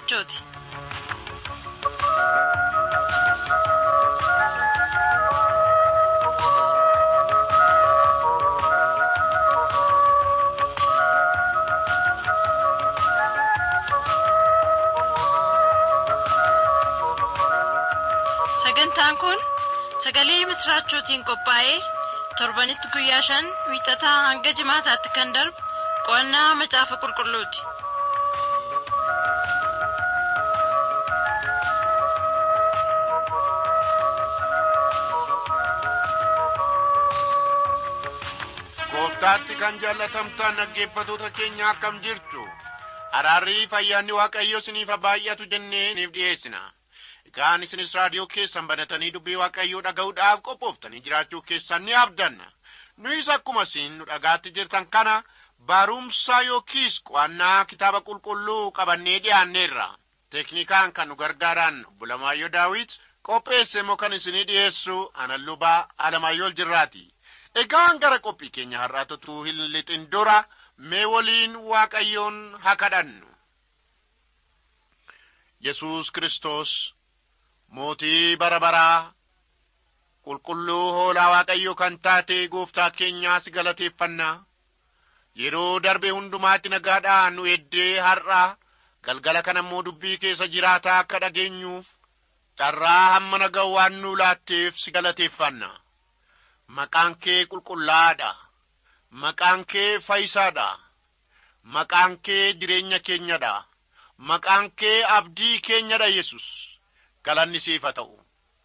misraachooti sagantaan kun sagalee misraachootiin qophaa'ee torbanitti guyyaa shan wiixataa hanga jimaataatti kan darbu qo'annaa macaafa qulqulluuti gooftaatti kan jaallatamtaan dhaggeeffatoota keenya akkam jirtu araarrii fayyaanni waaqayyo isiniif baay'atu jennee isiniif dhiyeessina egaan isinis raadiyoo keessan banatanii dubbii waaqayyoo dhaga'uudhaaf qophooftanii jiraachuu keessan ni abdanna nuyis akkuma isin nu dhagaatti jirtan kana barumsa yookiis qo'annaa kitaaba qulqulluu qabannee dhiyaanneerra teeknikaan kan nu gargaaraan obbo Lamaayyoo Daawit qopheesse immoo kan isinii dhiyeessu anan lubaa Alamaayyoo Jirraati. Egaan gara qophii keenya har'aatutu hin lixin dura mee waliin waaqayyoon haa kadhannu. Yesuus Kiristoos mootii bara baraa qulqulluu hoolaa waaqayyoo kan taate gooftaa keenyaa si galateeffannaa. Yeroo darbe hundumaatti nagaadhaa nu eddee har'aa galgala kana immoo dubbii keessa jiraataa akka dhageenyuuf carraa hamma nagaa waan nu laatteef si galateeffanna. Maqaan kee qulqullaa'aadha. Maqaan kee fayyisaadha. Maqaan kee jireenya keenyadha. Maqaan kee abdii keenyadha Yesus. Galanni siif haa ta'u.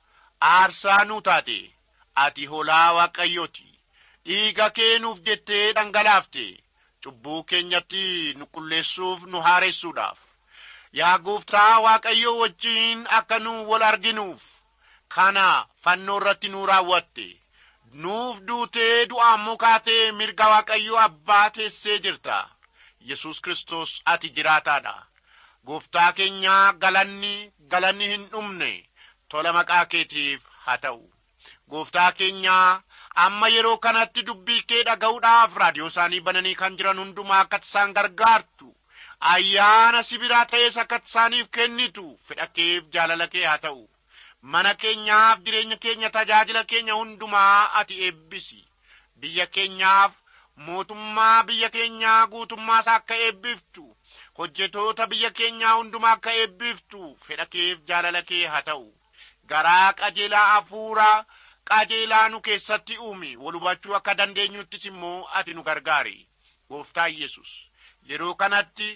Aarsaa nuu taate ati hoolaa waaqayyooti. Dhiiga kee nuuf jettee dhangalaafte. Cubbuu keenyatti nu qulleessuuf nu haaressuudhaaf. Yaa gooftaa waaqayyoo wajjiin akka nu wal arginuuf. Kana fannoo irratti nu raawwatte. nuuf duutee du'aan kaatee mirga waaqayyoo abbaa teessee jirta yesus kristos ati jiraataadha gooftaa keenyaa galanni galanni hin dhumne tola maqaa keetiif haa ta'u gooftaa keenyaa amma yeroo kanatti dubbii kee dhaga'uudhaaf raadiyoo isaanii bananii kan jiran hundumaa akka isaan gargaartu ayyaana sibiraa ta'es akka isaaniif kennitu fedha keef jaalala kee haa ta'u mana keenyaaf jireenya keenya tajaajila keenya hundumaa ati eebbisi biyya keenyaaf mootummaa biyya keenyaa guutummaas akka eebbiftu hojjetoota biyya keenyaa hundumaa akka eebbiftu fedha keef jaalala kee haa ta'u garaa qajeelaa hafuuraa qajeelaa nu keessatti uumi wal hubachuu akka dandeenyuttis immoo ati nu gargaari gooftaa yesus yeroo kanatti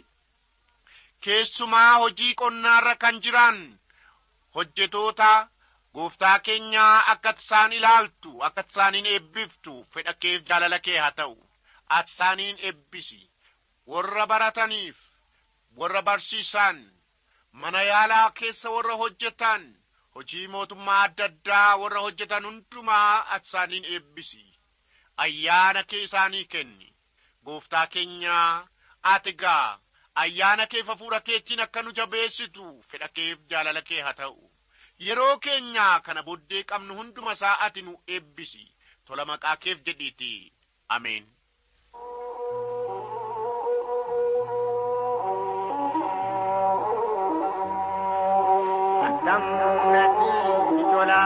keessumaa hojii qonnaarra kan jiran hojjetoota gooftaa keenyaa akka isaan ilaaltu akka isaaniin eebbiftu fedha keef jaalala kee haa ta'u ati isaaniin eebbisi warra barataniif warra barsiisan mana yaalaa keessa warra hojjetan hojii mootummaa adda addaa warra hojjetan hundumaa ati isaaniin eebbisi ayyaana kee isaanii kenni gooftaa keenyaa ati gaa ayyaana kee hafuura keetiin akka nu jabeessitu fedha keef jaalala kee haa ta'u yeroo keenyaa kana booddee qabnu hunduma isaa ati nu eebbisi tola maqaa keef jedhiiti ameen. Addamnati tola.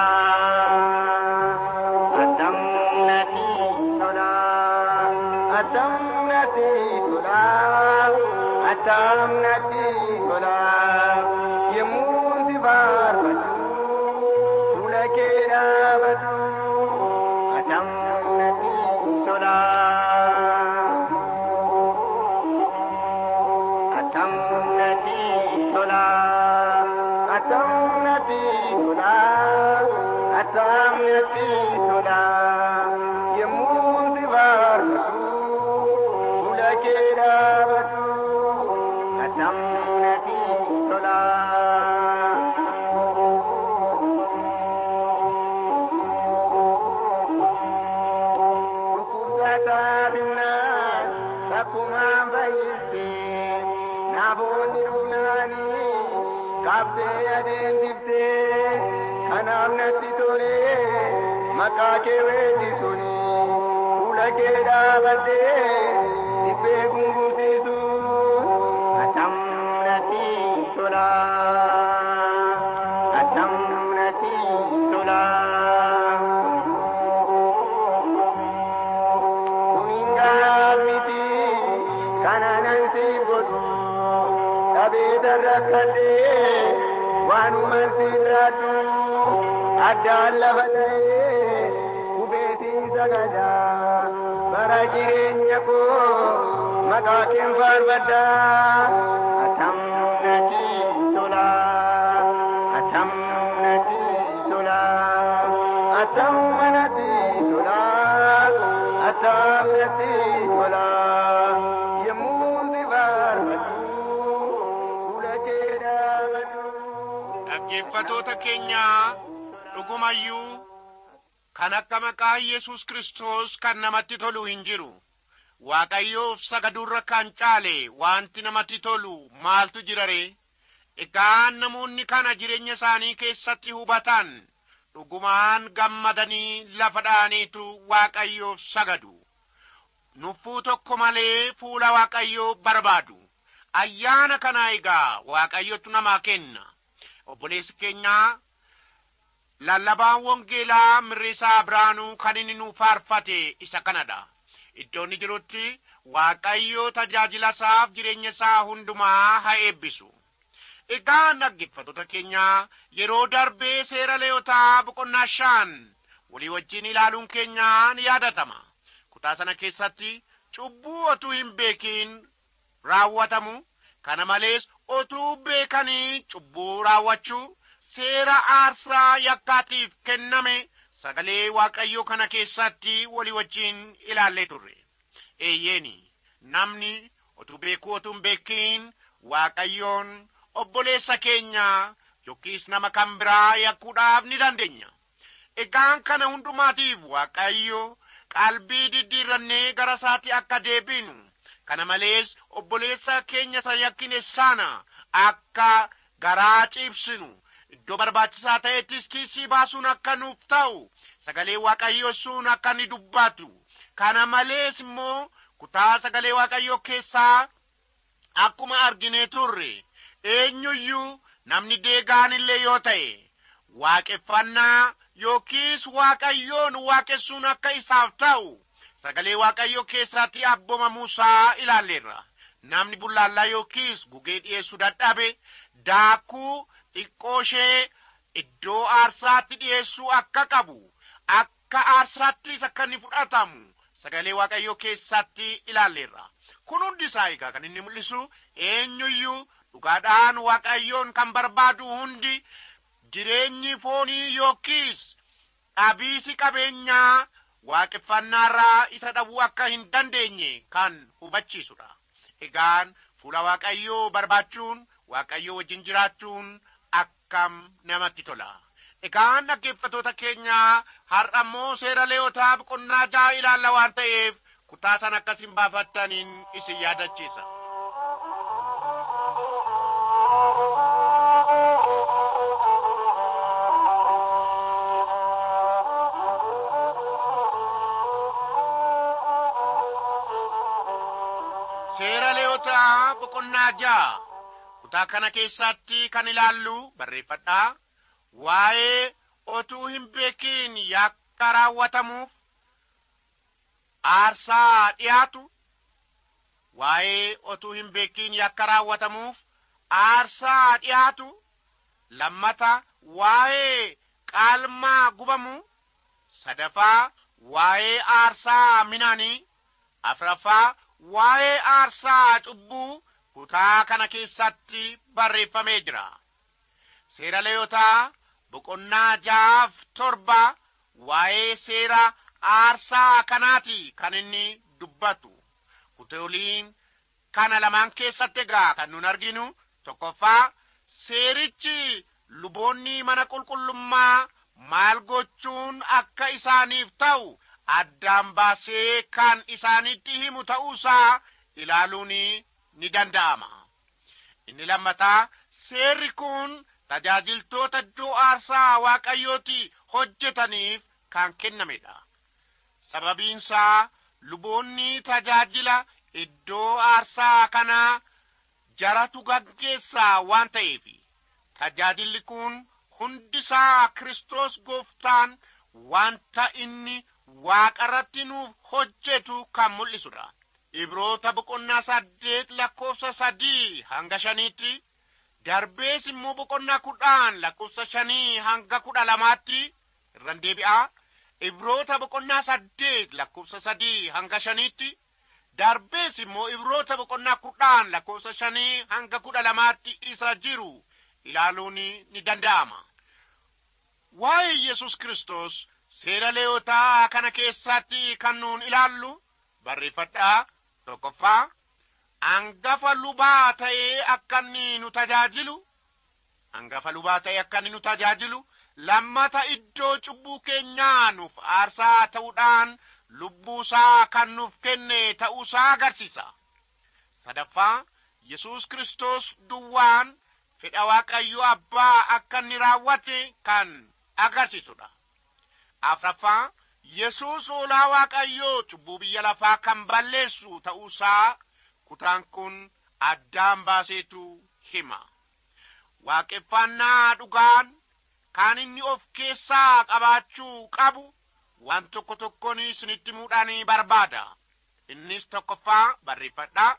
Addamnati tola. Addamnati tola. Addamnati tola. Yemmuu si faarfatu fuula kee dhaabatu. Addamnati tola. Addamnati tola. Addamnati tola. Addamnati tola. Yemmuu si faarfatu fuula kee dhaabatu. Addamnati tola. Dhukkubsataa binnaan takkumaan fayyistee namoonni dhufnaanii qabdee adeemsiftee kanaaf natti tolee maqaa kee weeddisuuni fuula kee dhaabattee dhibbee gungumsiisu atamnati tola. tola attam natti tola kumingaaf miti kanaanan si godhu dhabeeta rakkadhee waanuman si jiraadhu addaan lafa ta'ee hubeetiin sagada bara jireenya koo maqaa keen faarfadha attam natti tola attam natti tola attam natti tola attam natti tola yemmuu si faarfadhu fuula kee dhaabadhu. dhaggeeffatoota keenyaa dhugumayyuu kan akka maqaa yesus kristos kan namatti tolu hin jiru waaqayyoof sagaduurra kan caale wanti namatti tolu maaltu jira ree egaa namoonni kana jireenya isaanii keessatti hubatan dhugumaan gammadanii lafa dha'aniitu waaqayyoof sagadu nuffuu tokko malee fuula waaqayyoo barbaadu ayyaana kanaa egaa waaqayyotu namaa kenna obboleessi keenyaa lallabaan wangeelaa mirriisaa biraanuu kan inni nu faarfate isa kanadha iddoo inni jirutti waaqayyo tajaajila isaaf jireenya isaa hundumaa haa eebbisu egaa dhaggeeffattoota keenyaa yeroo darbee seera leeyotaa boqonnaa shan walii wajjin ilaaluun keenyaa ni yaadatama kutaa sana keessatti cubbuu otuu hin beekin raawwatamu kana malees otuu beekanii cubbuu raawwachuu seera aarsaa yakkaatiif kenname sagalee waaqayyoo kana keessatti walii wajjin ilaallee turre eeyyeeni namni otuu beekuu otuu hin beekin waaqayyoon obboleessa keenya yookiis nama kan biraa yakkuudhaaf ni dandeenya egaan kana hundumaatiif waaqayyo qalbii diddiirrannee gara isaatti akka deebinu kana malees obboleessa keenya isa yakkine sana akka garaa ciibsinu iddoo barbaachisaa ta'ettis kiisii baasuun akka nuuf ta'u sagalee waaqayyoo sun akka ni dubbatu kana malees immoo kutaa sagalee waaqayyoo keessaa akkuma arginee turre eenyuyyuu namni deegaan illee yoo ta'e waaqeffannaa yookiis waaqayyoon waaqessuun akka isaaf ta'u sagalee waaqayyoo keessatti abbomamuusaa ilaalleerra namni bullaallaa yookiis gugee dhi'eessuu dadhabe daakuu xiqqooshee iddoo aarsaatti dhi'eessuu akka qabu akka aarsaattis akka inni fudhatamu sagalee waaqayyoo keessatti ilaalleerra kun hundi isaa egaa kan inni mul'isu eenyuyyuu dhugaadhaan waaqayyoon kan barbaadu hundi jireenyi foonii yookiis dhabiisi qabeenyaa waaqeffannaarraa isa dhabuu akka hin dandeenye kan hubachiisudha egaan fuula waaqayyoo barbaachuun waaqayyoo wajjin jiraachuun akkam namatti tola egaan dhaggeeffatoota keenyaa har'a immoo seera leeyotaa boqonnaa ja'a ilaalla waan ta'eef kutaa san akkasin baafattaniin isin yaadachiisa seera leeyotaa boqonnaa ja'a kutaa kana keessatti kan ilaallu barreeffadhaa waa'ee otuu hin beekin yakka raawwatamuuf aarsaa dhiyaatu waa'ee otuu hin beekin yakka raawwatamuuf aarsaa dhiyaatu lammata waa'ee qaalmaa gubamu sadaffaa waa'ee aarsaa midhaanii afraffaa waa'ee aarsaa cubbuu kutaa kana keessatti barreeffamee jira seera leeyotaa boqonnaa ja'aaf torba waa'ee seera aarsaa kanaati kan inni dubbatu kutooliin kana lamaan keessatti egaa kan nun arginu tokkoffaa seerichi luboonni mana qulqullummaa maal gochuun akka isaaniif ta'u addaan baasee kan isaanitti himu ta'uusaa ilaaluun ni danda'ama inni lammataa seerri kun tajaajiltoota iddoo aarsaa waaqayyooti hojjetaniif kan kennamedha sababiinsaa luboonni tajaajila iddoo aarsaa kanaa jaratu gaggeessaa waan ta'eef tajaajilli kun hundisaa Kiristoos gooftaan wanta inni waaqarratti nuuf hojjetu kan mul'isudha. Ibroota boqonnaa saddeet lakkoofsa sadii hanga shaniitti darbees immoo boqonnaa kudhaan lakkoofsa shanii hanga kudha lamaatti irran deebi'aa. Ibroota boqonnaa saddeet lakkoofsa sadii hanga shaniitti darbees immoo ibroota boqonnaa kudhaan lakkoofsa shanii hanga kudha lamaatti isa jiru ilaaluun ni danda'ama. Waa'ee Yesus Kiristoos seera leeyotaa kana keessatti kan nuun ilaallu barreeffadhaa tokkoffaa hangafa lubaa ta'ee akka inni nu tajaajilu hangafa lubaa ta'ee akka inni nu tajaajilu lammata iddoo cubbuu keenyaa nuuf aarsaa ta'uudhaan lubbuusaa kan nuuf kenne ta'uusaa agarsiisa sadaffaa yesus kristos duwwaan fedha waaqayyo abbaa akka inni raawwate kan agarsiisudha afraffaa yesus hoolaa waaqayyoo cubbuu biyya lafaa kan balleessu ta'uusaa kutaan kun addaan baaseetu hima waaqeffannaa dhugaan kan inni of keessaa qabaachuu qabu waan tokko tokkoon isinitti himuudhaan barbaada innis tokkoffaa barreeffadhaa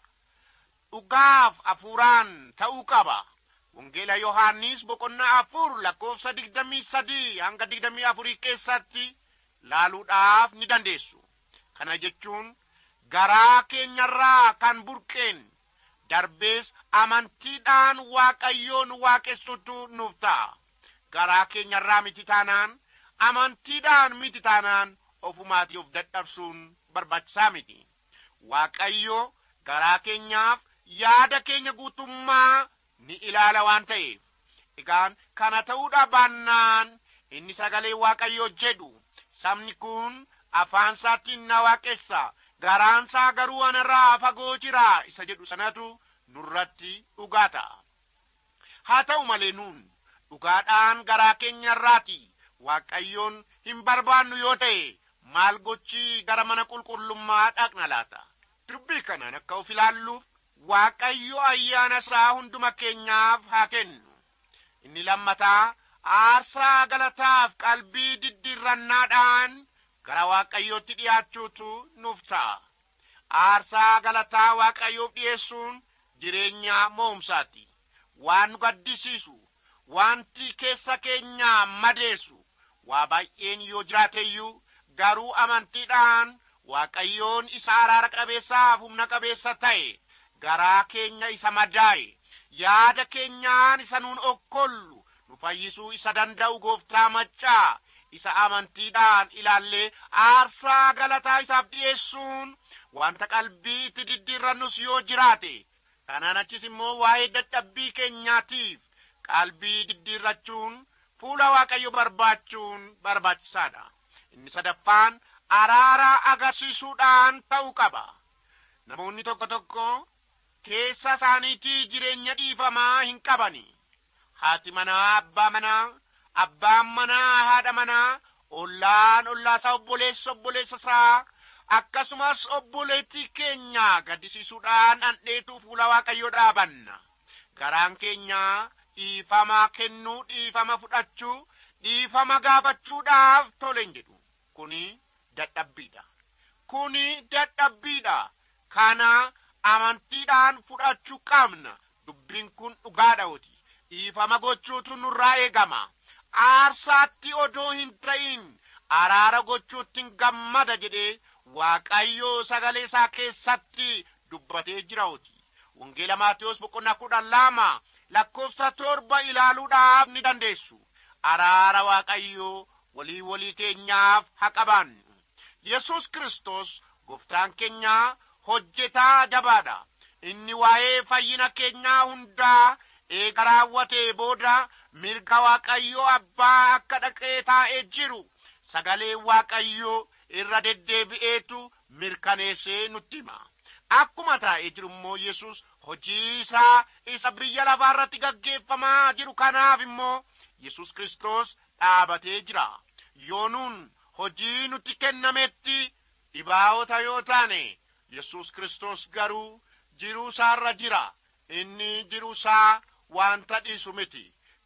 dhugaaf hafuuraan ta'uu qaba wangeela yohaannis boqonnaa afur lakkoofsa digdamii sadii hanga digdamii afurii keessatti laaluudhaaf ni dandeessu kana jechuun garaa keenyarraa kan burqeen darbees amantiidhaan waaqayyoon waaqessutu nuuf ta'a garaa keenyarraa miti taanaan amantiidhaan miti taanaan ofumaatii of dadhabsuun barbaachisaa miti waaqayyo garaa keenyaaf yaada keenya guutummaa ni ilaala waan ta'eef egaan kana ta'uudha baannaan inni sagalee waaqayyoo jedhu sabni kun afaan isaatiin na waaqessa garaansaa garuu anarraa fagoo jira isa jedhu sanatu nurratti dhugaa ta'a haa ta'u malee nuun dhugaadhaan garaa keenyarraati waaqayyoon hin barbaannu yoo ta'e maal gochii gara mana qulqullummaa dhaqna laata dubbii kanaan akka of ilaalluuf waaqayyo ayyaana isaa hunduma keenyaaf haa kennu inni lammataa aarsaa galataaf qalbii diddirrannaadhaan gara waaqayyootti dhiyaachuutu nuuf ta'a aarsaa galataa waaqayyoof dhi'eessuun jireenya mo'umsaati waan nu gaddisiisu wanti keessa keenyaa madeessu waa baay'een yoo jiraateyyuu garuu amantiidhaan waaqayyoon isa araara qabeessaaf humna qabeessa ta'e garaa keenya isa madaa'e yaada keenyaan isa nuun okkollu nu fayyisuu isa danda'u gooftaa maccaa isa amantiidhaan ilaallee aarsaa galataa isaaf dhi'eessuun wanta qalbii itti diddiirrannus yoo jiraate kanaan achis immoo waa'ee dadhabbii keenyaatiif qalbii diddiirrachuun fuula waaqayyo barbaachuun barbaachisaadha inni sadaffaan araara agarsiisuudhaan ta'uu qaba namoonni tokko tokko keessa isaaniitii jireenya dhiifamaa hin qabani haati manaa abbaa manaa abbaan manaa haadha manaa ollaan ollaasaa obboleessa obboleessa isaa akkasumas obboleettii keenya gaddisiisuudhaan dhandheetuu fuula waaqayyoo dhaabanna garaan keenya dhiifama kennuu dhiifama fudhachuu dhiifama gaafachuudhaaf tole hin jedhu kuni dadhabbiidha kuni dadhabbiidha kana amantiidhaan fudhachuu qabna dubbiin kun dhugaadhaoti dhiifama gochuutu nurraa eegama aarsaatti odoo hin ta'in araara gochuuttiin gammada jedhee waaqayyoo sagalee isaa keessatti dubbatee jiraoti wangeela maatiyos boqonnaa kudhan lama lakkoofsa torba ilaaluudhaaf ni dandeessu araara waaqayyoo walii walii keenyaaf haa qabaannu yesus kristos gooftaan keenyaa hojjetaa jabaadha inni waa'ee fayyina keenyaa hundaa eega raawwatee booda mirga waaqayyoo abbaa akka dhaqee taa'ee jiru sagalee waaqayyoo irra deddeebi'eetu mirkaneessee nutti hima akkuma taa'ee jiru immoo yesus hojii isaa isa biyya lafaa irratti gaggeeffamaa jiru kanaaf immoo yesus kristos dhaabatee jira yoo nuun hojii nutti kennametti dhibaa'ota yoo taane yesus kristos garuu jiruu isaarra jira inni jiruu isaa wanta dhiisu miti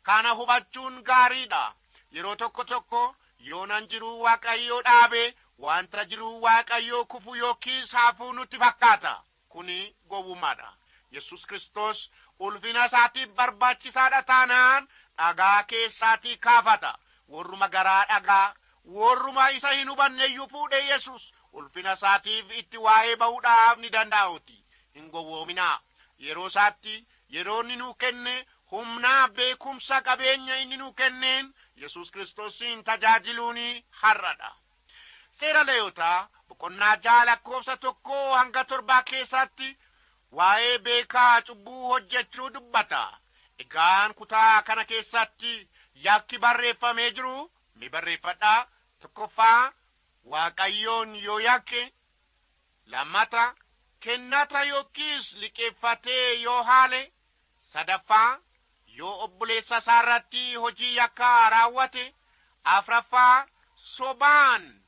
kana hubachuun gaariidha yeroo tokko tokko yoonan jiruu waaqayyoo dhaabe wanta jiruu waaqayyoo kufu yookiis hafuu nutti fakkaata kuni gowwummaadha yesus kristos ulfina isaatiif barbaachisaadha taanaan dhagaa keessaatii kaafata warruma garaa dhagaa warruma isa hin hubanneeyyuu fuudhe yesus ulfina isaatiif itti waa'ee ba'uudhaaf ni danda'uti hin gowwoominaa yeroo isaatti yeroo inni nuu kenne humnaa beekumsa qabeenya inni nuu kenneen yesus kiristoosiin tajaajiluuni har'adha seera leeyotaa boqonnaa jaha lakkoofsa tokkoo hanga torbaa keessatti waa'ee beekaa cubbuu hojjechuu dubbata egaan kutaa kana keessatti yakki barreeffamee jiru mi barreeffadhaa tokkoffaa waaqayyoon yoo yakke lammata kennata yookiis liqeeffatee yoo haale sadaffaa yoo obboleessa isaa irratti hojii yakkaa raawwate afraffaa sobaan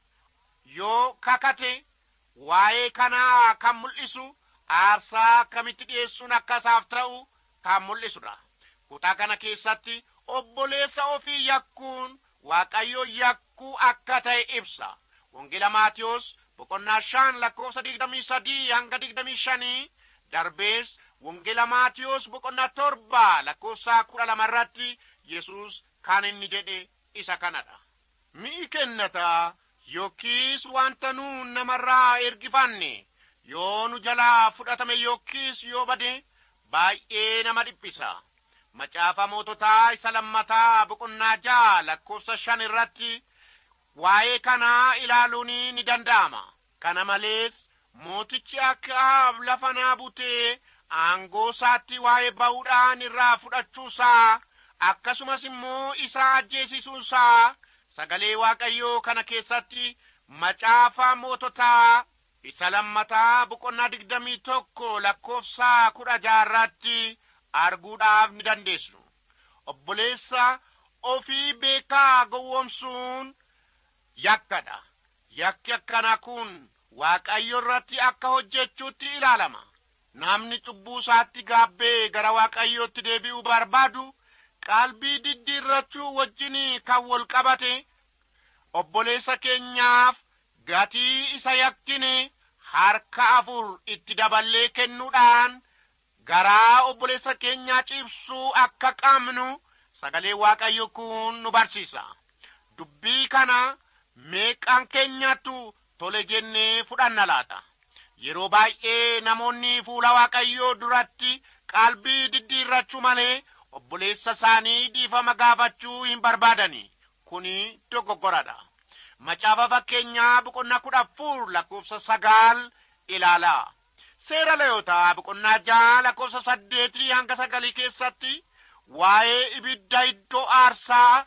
yoo kakate waa'ee kanaa kan mul'isu aarsaa akkamitti dhi'eessuun akka isaaf ta'u kan mul'isudha kutaa kana keessatti obboleessa ofii yakkuun waaqayyo yakkuu akka ta'e ibsa wangeela maatiyos boqonnaa shan lakkoofsa digdamii sadii hanga digdamii shanii darbees wangeela maatiyos boqonnaa torba lakkoofsa kudha lama irratti yesus kan inni jedhe isa kanadha mi'i kennataa yookiis wanta nu namarraa ergifanne yoo nu jalaa fudhatame yookiis yoo bade baay'ee nama dhiphisa macaafa moototaa isa lammataa boqonnaa jaa lakkoofsa shan irratti waa'ee kanaa ilaaluun ni danda'ama kana malees mootichi akka lafa naa butee aangoo isaatti waa'ee ba'uudhaan irraa fudhachuusaa akkasumas immoo isaa ajjeesisuusaa sagalee waaqayyoo kana keessatti macaafa moototaa isa lammataa boqonnaa digdamii tokko lakkoofsa kudha jaarratti arguudhaaf ni dandeessu obboleessa ofii beekaa gowwomsuun yakkadha yakki akkana kun waaqayyo irratti akka hojjechuutti ilaalama namni cubbuu isaatti gaabbee gara waaqayyootti deebi'uu barbaadu qalbii diddiirrachuu wajjin kan wal qabate obboleessa keenyaaf gatii isa yakkine harka afur itti daballee kennuudhaan garaa obboleessa keenyaa cibsuu akka qabnu sagalee waaqayyo kun nu barsiisa dubbii kana meeqaan keenyattu tole jennee fudhanna laata yeroo baay'ee namoonni fuula waaqayyoo duratti qalbii diddiirrachuu malee obboleessa isaanii dhiifama gaafachuu hin barbaadani kuni dogoggoradha macaafa fakkeenyaa boqonnaa kudha afur lakkoofsa sagaal ilaalaa seera leeyotaa boqonnaa jaha lakkoofsa saddeetii hanga sagalii keessatti waa'ee ibidda iddoo aarsaa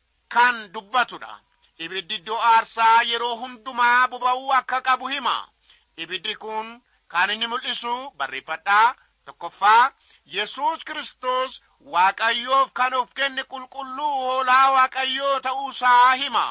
kan dubbatudha ibiddi iddoo aarsaa yeroo hundumaa boba'uu akka qabu hima ibiddi kun kan inni mul'isu barreeffadhaa tokkoffaa yesus kristos waaqayyoof kan of kenne qulqulluu hoolaa waaqayyoo ta'uusaa hima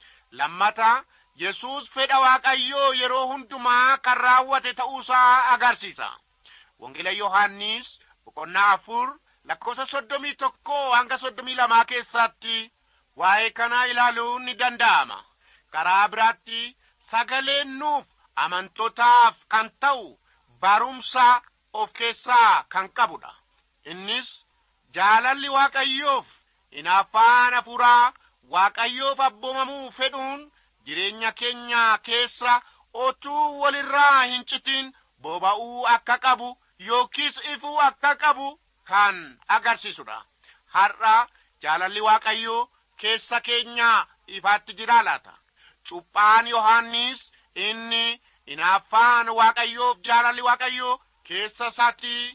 lammata yesus fedha waaqayyoo yeroo hundumaa kan raawwate ta'uusaa agarsiisa wangeela yohannis boqonnaa afur lakkoofsa soddomii tokko hanga soddomii lamaa keessatti waa'ee kanaa ilaaluun ni danda'ama karaa biraatti sagaleen nuuf amantootaaf kan ta'u barumsa of keessaa kan qabudha innis jaalalli waaqayyoof hinaaffaan hafuuraa waaqayyoof abboomamuu fedhuun jireenya keenya keessa otuu walirraa hin citin boba'uu akka qabu yookiis ifuu akka qabu kan agarsiisudha har'a jaalalli waaqayyoo keessa keenya ifaatti jira laata cuphaan yohannis inni hinaaffaan waaqayyoof jaalalli waaqayyoo keessa isaatti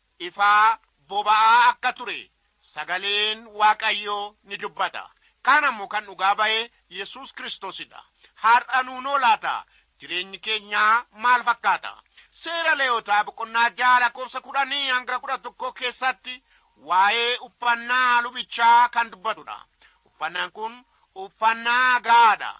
ifaa boba'aa akka ture sagaleen waaqayyoo ni dubbata kan ammoo kan dhugaa ba'e yesus kristoosidha har'a nuunoo laata jireenyi keenyaa maal fakkaata seera leeyotaa boqonnaa jaha lakkoofsa kudhanii hanga kudha tokko keessatti waa'ee uffannaa lubichaa kan dubbatudha uffannaan kun uffannaa gaadha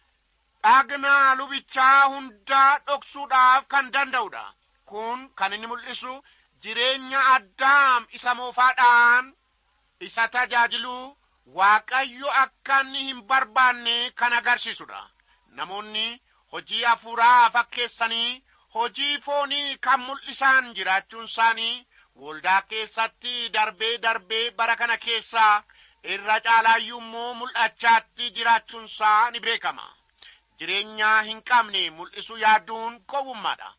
dhagna lubichaa hundaa dhoksuudhaaf kan danda'udha kun kan inni mul'isu jireenya addaam isa moofaadhaan isa tajaajiluu waaqayyo akka inni hin barbaanne kan agarsiisudha namoonni hojii hafuuraa fakkeessanii hojii foonii kan mul'isan jiraachuun isaanii waldaa keessatti darbee darbee bara kana keessaa irra caalaayyuu immoo mul'achaatti jiraachuun isaa ni beekama jireenya hin qabne mul'isuu yaaduun gowwummaadha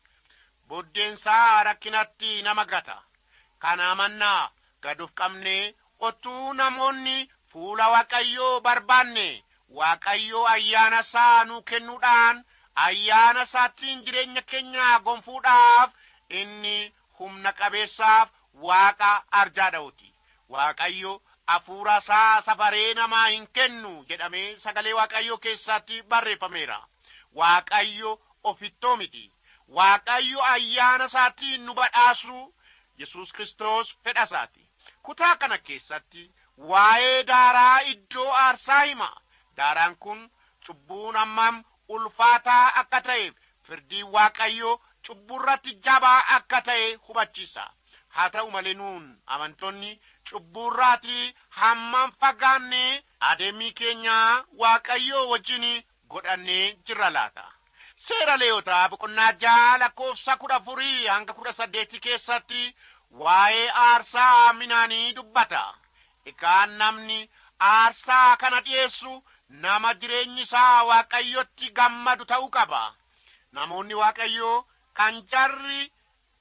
boddeensaa rakkinatti nama gata kana amannaa gaduuf qabne otuu namoonni fuula waaqayyoo barbaanne waaqayyoo ayyaana isaa nuu kennuudhaan ayyaana isaattiin jireenya keenya gonfuudhaaf inni humna qabeessaaf waaqa arjaadha'uti waaqayyo hafuura isaa safaree namaa hin kennu jedhamee sagalee waaqayyoo keessatti barreeffameera waaqayyo ofittoo miti waaqayyo ayyaana isaatiin nu badhaasu yesus kristos fedha isaati kutaa kana keessatti waa'ee daaraa iddoo aarsaa hima daaraan kun cubbuun hammam ulfaataa akka ta'eef firdiin waaqayyoo cubburratti jabaa akka ta'e hubachiisa haa ta'u malee nuun amantoonni cubburraatii hammam fagaannee adeemii keenya waaqayyoo wajjin godhannee jirra laata seera leeyotaa boqonnaa jaha lakkoofsa kudha afurii hanga kudha saddeetii keessatti waa'ee aarsaa midhaanii dubbata egaan namni aarsaa kana dhi'eessu nama jireenyi isaa waaqayyotti gammadu ta'uu qaba namoonni waaqayyoo kan jarri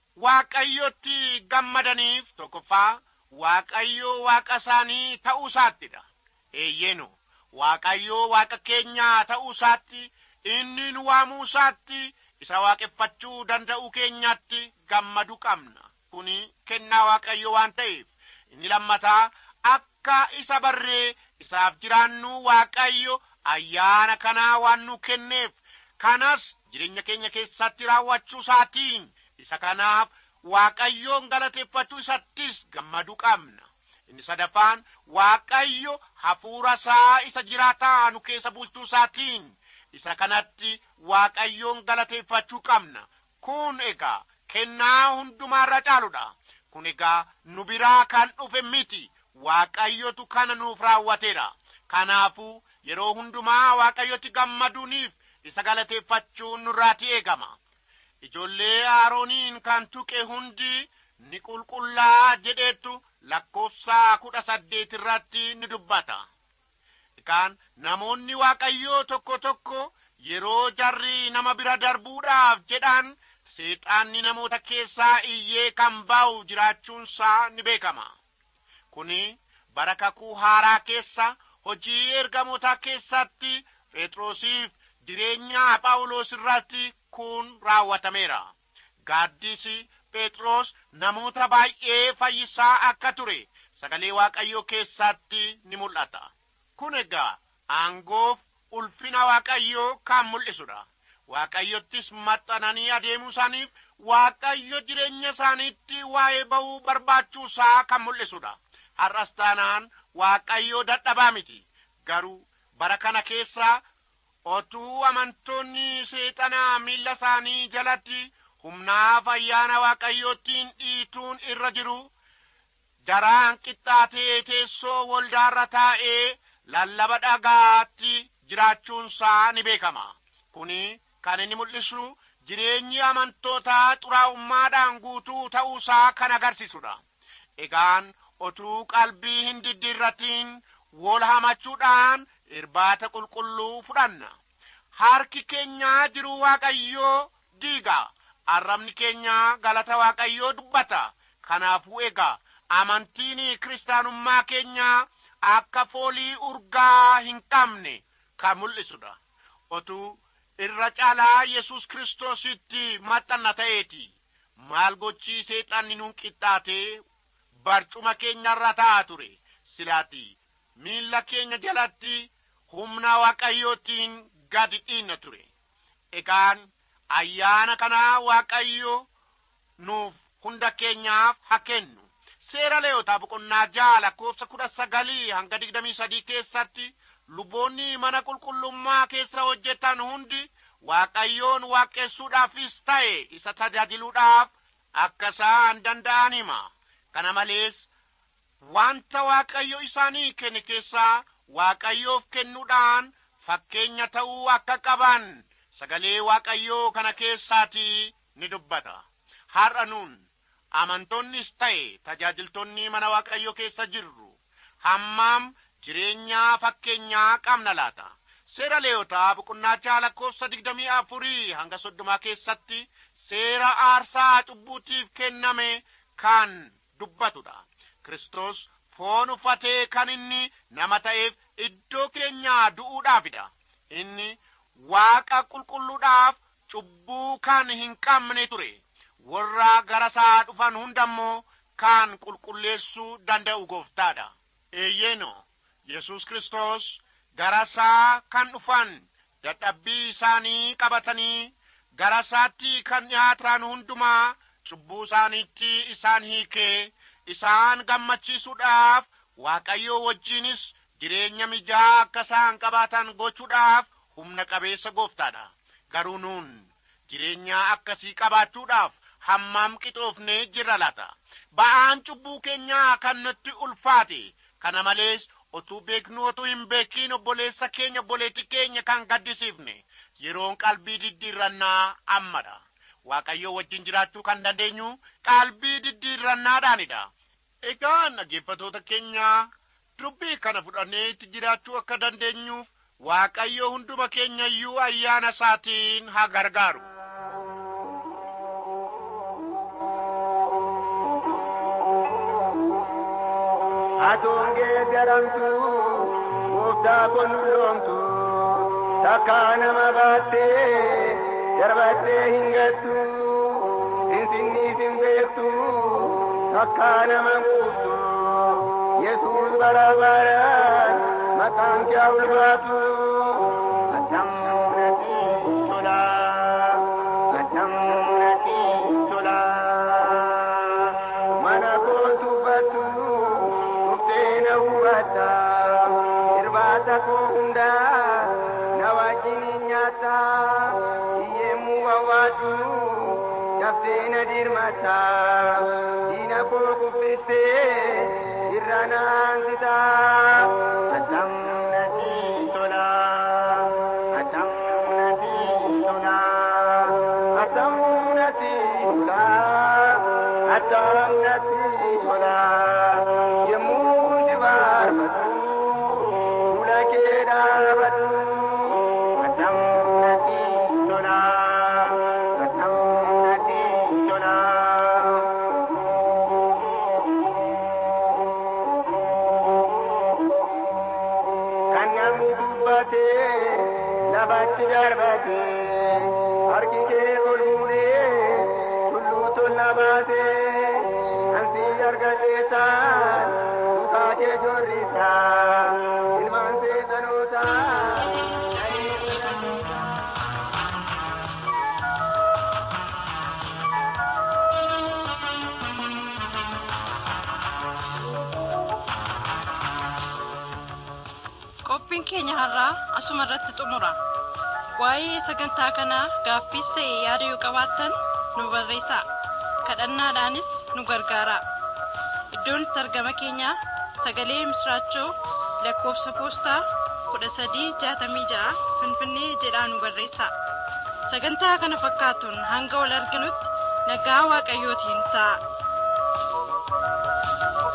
waaqayyotti gammadaniif tokkoffaa waaqayyoo waaqa isaanii ta'uu isaattidha eeyyeenu waaqayyoo waaqa keenyaa ta'uu isaatti inni nu waamuu isaatti isa waaqeffachuu danda'uu keenyaatti gammadu qabna kuni kennaa waaqayyoo waan ta'eef inni lammataa akka isa barree isaaf jiraannu waaqayyo ayyaana kanaa waan nu kenneef kanas jireenya keenya keessatti raawwachuu isaatiin isa kanaaf waaqayyoon galateeffachuu isattis gammaduu qabna inni sadaffaan waaqayyo hafuura isaa isa jiraataa nu keessa bulchuu isaatiin isa kanatti waaqayyoon galateeffachuu qabna kun egaa kennaa hundumaarra caaludha kun egaa nu biraa kan dhufe miti waaqayyotu kana nuuf raawwateera kanaafuu yeroo hundumaa waaqayyotti gammaduuniif isa galateeffachuun nurraati eegama ijoollee aarooniin kan tuqe hundi ni qulqullaa jedheettu lakkoofsa kudha saddeet irratti ni dubbata egaan namoonni waaqayyoo tokko tokko yeroo jarri nama bira darbuudhaaf jedhan seexaanni namoota keessaa iyyee kan ba'u jiraachuunsaa ni beekama kuni bara kakuu haaraa keessa hojii ergamoota keessatti phexrosiif jireenya phaawulos irratti kun raawwatameera gaaddisi phexros namoota baay'ee fayyisaa akka ture sagalee waaqayyoo keessatti ni mul'ata kun egaa aangoof ulfina waaqayyoo kan mul'isudha waaqayyottis maxxananii adeemuu isaaniif waaqayyo jireenya isaaniitti waa'ee ba'uu barbaachuu isaa kan mul'isudha har'as taanaan waaqayyoo dadhabaa miti garuu bara kana keessa otuu amantoonni seexanaa miilla isaanii jalatti humnaaf ayyaana waaqayyoottiin dhiituun irra jiru daraan qixxaatee teessoo waldaarra taa'ee lallaba dhagaatti jiraachuunsaa ni beekama kuni kan inni mul'isu jireenyi amantootaa xuraa'ummaadhaan guutuu ta'uusaa kan agarsiisudha egaan otuu qalbii hin diddiirratiin wol hamachuudhaan irbaata qulqulluu fudhanna harki keenyaa jiruu waaqayyoo diiga arrabni keenyaa galata waaqayyoo dubbata kanaafuu egaa amantiin kiristaanummaa keenyaa akka foolii urgaa hin qabne kan mul'isudha otuu irra caalaa yesus kiristoositti maxxanna ta'eeti maal gochii seexanni nuun qixxaatee barcuma keenyarra ta'a ture silaati miilla keenya jalatti humna waaqayyootiin gadi dhiinna ture egaan ayyaana kanaa waaqayyo nuuf hunda keenyaaf haa kennu seera leeyotaa boqonnaa jaha lakkoofsa kudha sagalii hanga digdamii sadii keessatti luboonni mana qulqullummaa keessa hojjetan hundi waaqayyoon waaqessuudhaafis ta'e isa tajaajiluudhaaf akka isaan danda'an hima kana malees wanta waaqayyo isaanii kenne keessaa waaqayyoof kennuudhaan fakkeenya ta'uu akka qaban sagalee waaqayyoo kana keessaatii ni dubbata har'a nuun amantoonnis ta'e tajaajiltoonni mana waaqayyo keessa jirru hammam jireenyaa fakkeenyaa qabna laata seera leeyotaa boqonnaa lakkoofsa digdamii afurii hanga soddomaa keessatti seera aarsaa cubbuutiif kenname kan dubbatudha kristos foon uffatee kan inni nama ta'eef iddoo keenyaa du'uudhaafidha inni waaqa qulqulluudhaaf cubbuu kan hin qabne ture warra gara isaa dhufan hundammoo kan qulqulleessuu danda'u gooftaadha eeyyeeno yesus kristos gara isaa kan dhufan dadhabbii isaanii qabatanii gara isaatti kan dhihaatan hundumaa cubbuu isaaniitti isaan hiikee isaan gammachiisuudhaaf waaqayyoo wajjiinis jireenya mijaa akka isaan qabaatan gochuudhaaf humna qabeessa gooftaadha garuu nuun jireenya akkasii qabaachuudhaaf hammam qixoofnee jirra laata ba'aan cubbuu keenyaa kan nutti ulfaate kana malees otuu beeknu otuu hin beekiin obboleessa keenya obboleetti keenya kan gaddisiifne yeroon qalbii diddiirrannaa ammadha waaqayyoo wajjin jiraachuu kan dandeenyu qalbii diddiirrannaadhaanidha egaa dhaggeeffatoota keenya dubbii kana fudhannee itti jiraachuu akka dandeenyuuf waaqayyo hunduma keenya iyyuu ayyaana isaatiin haa gargaaru atuun geeddaramtu gooftaa qulqulloomtu takkaa nama baattee darbattee hin gattu sinsinniif hin beektu takkaa nama quuftu yesuus bara baraan maqaan kee ulfaatu atam natti tola atam natti tola mana kootu fattu dhuftee na hubata irbaata koo hundaa na wajjin nyaata hiyyeemmuu wawwaatu daftee na dirmata diina koo kuffistee irra naansita atam natti tola atam natti tola atam natti tola atam natti tola yemmuu si baafatu fuula kee dhaabatu atam natti tola atam natti tola. kan namni dubbate lafatti darbate harki kee ol fuudhee tulluu tolla baate ansi argateetaan duukaa kee jorrisa ilmaan seexanoota. qophiin keenya har'aa asuma irratti xumura waa'ee sagantaa kanaa gaaffiis ta'e yaada yoo qabaattan nu barreessaa kadhannaadhaanis nu gargaara iddoon itti argama keenyaa sagalee misraachoo lakkoofsa poostaa kudha sadii jaatamii ja'a finfinnee jedhaa nu barreessaa sagantaa kana fakkaatuun hanga wal arginutti nagaa waaqayyootiin ta'a